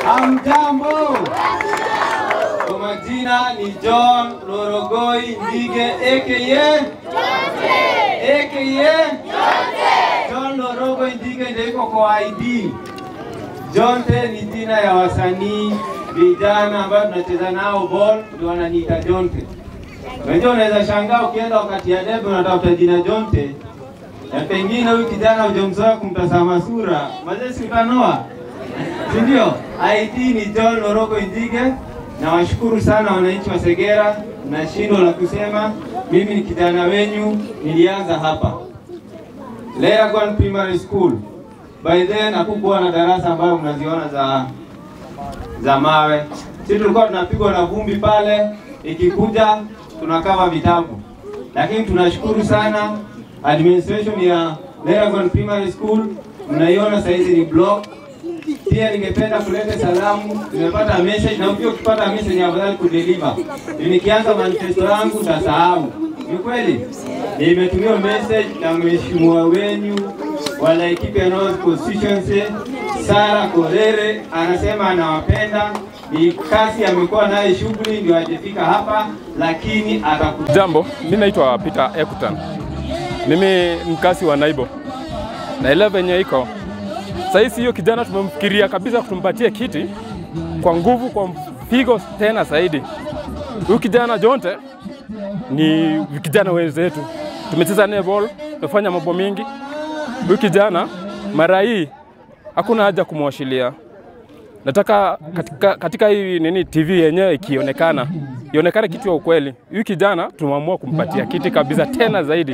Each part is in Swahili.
Hamjambo. Kwa majina ni John Lorogoi Ndige aka aka John Lorogoi Ndige ndio iko kwa ID. Jonte ni jina ya wasanii vijana ambao tunacheza nao ball, ndio wananiita Jonte. Unajua, unaweza shangaa ukienda wakati ya debe unatafuta jina Jonte na pengine huyu kijana hujamzoea kumtazama sura, mazee si utanoa, si ndio? ID ni John Lorogo Indige. Nawashukuru sana wananchi wa Segera, na shindo la kusema mimi ni kijana wenyu, nilianza hapa Leragon Primary School. By then hakukuwa na darasa ambayo mnaziona za za mawe. Sisi tulikuwa tunapigwa na vumbi pale, ikikuja tunakava vitabu, lakini tunashukuru sana administration ya Leragon Primary School, mnaiona saizi ni block. Pia ningependa kuleta salamu, nimepata message na ukiwa ukipata message afadhali kudeliver. Nikianza manifesto yangu nitasahau. Ni kweli? Nimetumiwa message na mheshimiwa wenyu wa Laikipia North Constituency Sara Korere, anasema anawapenda. Ni kazi amekuwa naye shughuli ndio hajafika hapa, lakini atakuja. Jambo, mimi naitwa Peter Ekutan. Mimi mkasi wa Naibo. Na ile venye iko sasa, hiyo kijana tumemfikiria kabisa kutumpatia kiti kwa nguvu, kwa mpigo tena zaidi. Huyu kijana Jonte ni kijana wenzetu, tumecheza naye ball, tumefanya mambo mingi. Huyu kijana mara hii hakuna haja kumwashilia. Nataka katika, katika hii nini TV yenyewe ikionekana ionekane kitu ya ukweli. Huyu kijana tumeamua kumpatia kiti kabisa tena zaidi.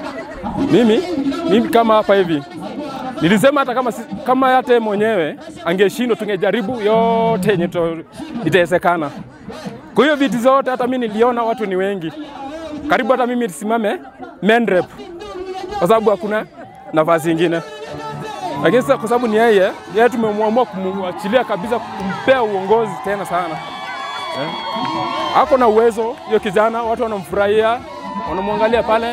Mimi mimi kama hapa hivi nilisema hata kama, si- kama hata yeye mwenyewe angeshindwa, tungejaribu yote yenye tu- itawezekana. Kwa hiyo viti zote, hata mimi niliona watu ni wengi, karibu hata mimi nisimame main rep, kwa sababu hakuna nafasi ingine lakini sasa kwa sababu ni yeye, yeye tumemwamua kumwachilia kabisa, kumpea uongozi tena sana eh. Ako na uwezo hiyo kijana, watu wanamfurahia, wanamwangalia pale.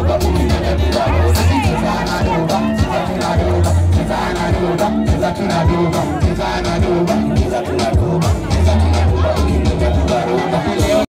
Tuna